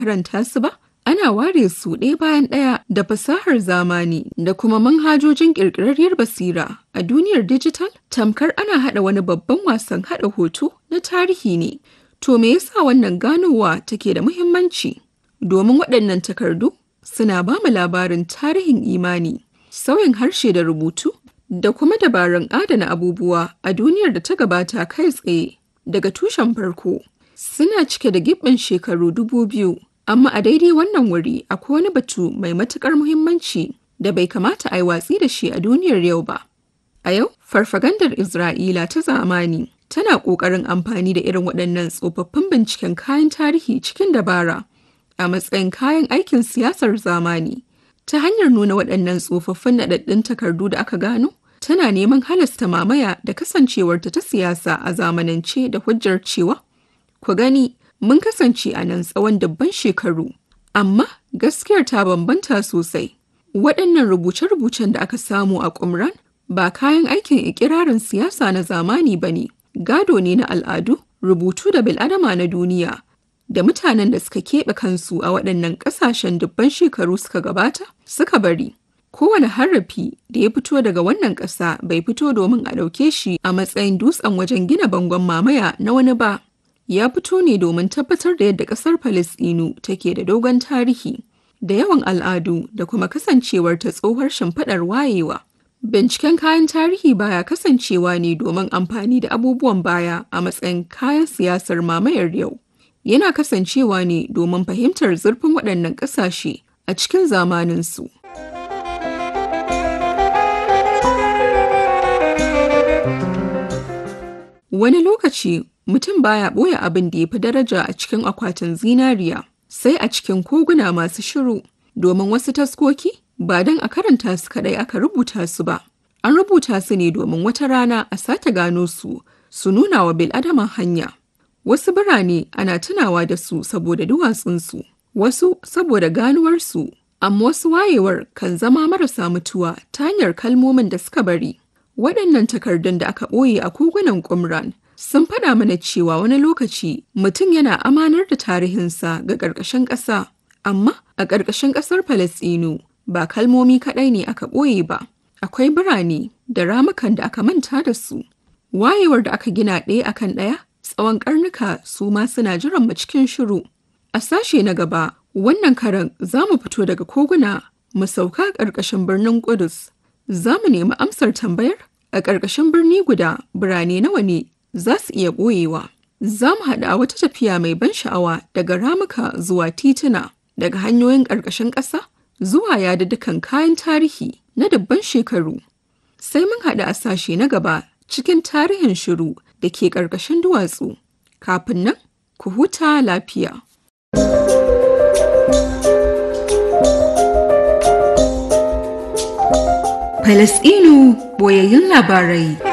karanta su ba, ana ware su ɗaya bayan ɗaya da fasahar zamani da kuma manhajojin ƙirƙirarriyar basira a duniyar dijital tamkar ana haɗa wani babban wasan haɗa hoto na tarihi ne. To me yasa wannan ganowa take da muhimmanci? Domin waɗannan takardu suna ba mu labarin tarihin imani, sauyin harshe da rubutu, da kuma dabarun adana abubuwa a duniyar da ta gabata kai tsaye daga tushen farko. Suna cike da gibbin shekaru dubu biyu, amma a daidai wannan wuri akwai wani batu mai matuƙar muhimmanci da bai kamata a yi watsi da shi a duniyar yau ba. A yau, farfagandar Isra'ila ta zamani tana ƙoƙarin amfani da irin waɗannan tsofaffin binciken kayan tarihi cikin dabara a matsayin kayan aikin siyasar zamani. Ta hanyar nuna waɗannan tsofaffin naɗaɗɗun takardu da aka gano, tana neman halasta mamaya da kasancewarta ta siyasa a zamanance da hujjar cewa, ku gani mun kasance a nan tsawon dubban shekaru, amma gaskiyar ta bambanta sosai. Waɗannan rubuce-rubucen da aka samu a Qumran ba kayan aikin ikirarin siyasa na zamani ba ne, gado ne na al'adu, rubutu da bil'adama na duniya, da mutanen da suka keɓe kansu a waɗannan ƙasashen dubban shekaru suka gabata suka bari. Kowane harafi da ya fito daga wannan ƙasa bai fito domin a ɗauke shi a matsayin dutsen wajen gina bangon mamaya na wani ba. Ya fito ne domin tabbatar da yadda ƙasar Falasɗinu take da dogon tarihi, da yawan al'adu da kuma kasancewar ta tsohuwar shimfiɗar wayewa. Binciken kayan tarihi baya kasancewa ne domin amfani da abubuwan baya a matsayin kayan siyasar mamayar yau. Yana kasancewa ne domin fahimtar zurfin waɗannan ƙasashe a cikin zamaninsu. Wani lokaci mutum baya ɓoye abin da ya fi daraja a cikin akwatin zinariya, sai a cikin koguna masu shiru, domin wasu taskoki ba don a karanta su kaɗai aka rubuta su ba. An rubuta su ne domin wata rana a sake gano su, su nuna wa bil'adama hanya. Wasu birane ana tunawa da su saboda duwatsunsu, wasu saboda ganuwarsu, amma wasu wayewar kan zama marasa mutuwa ta hanyar kalmomin da suka bari. Waɗannan takardun da aka ɓoye a kogunan Qumran sun faɗa mana cewa wani lokaci mutum yana amanar da tarihinsa ga ƙarƙashin ƙasa, amma a ƙarƙashin ƙasar Falasɗinu ba kalmomi kaɗai ne aka ɓoye ba, akwai birane da ramukan da aka manta da su. Wayewar da aka gina ɗaya akan ɗaya tsawon ƙarnuka su ma suna jiran mu cikin shiru. A sashe na gaba, wannan karan za mu fito daga koguna mu sauka ƙarƙashin birnin Ƙudus. Za mu nemi amsar tambayar a ƙarƙashin birni guda birane nawa ne za su iya ɓoyewa. Za mu haɗa wata tafiya mai ban sha'awa daga ramuka zuwa tituna, daga hanyoyin ƙarƙashin ƙasa zuwa yaduddukan kayan tarihi na dubban shekaru. Sai mun haɗu a sashe na gaba cikin tarihin shiru da ke ƙarƙashin duwatsu. Kafin nan, ku huta lafiya. Falasɗinu boyayyun labarai.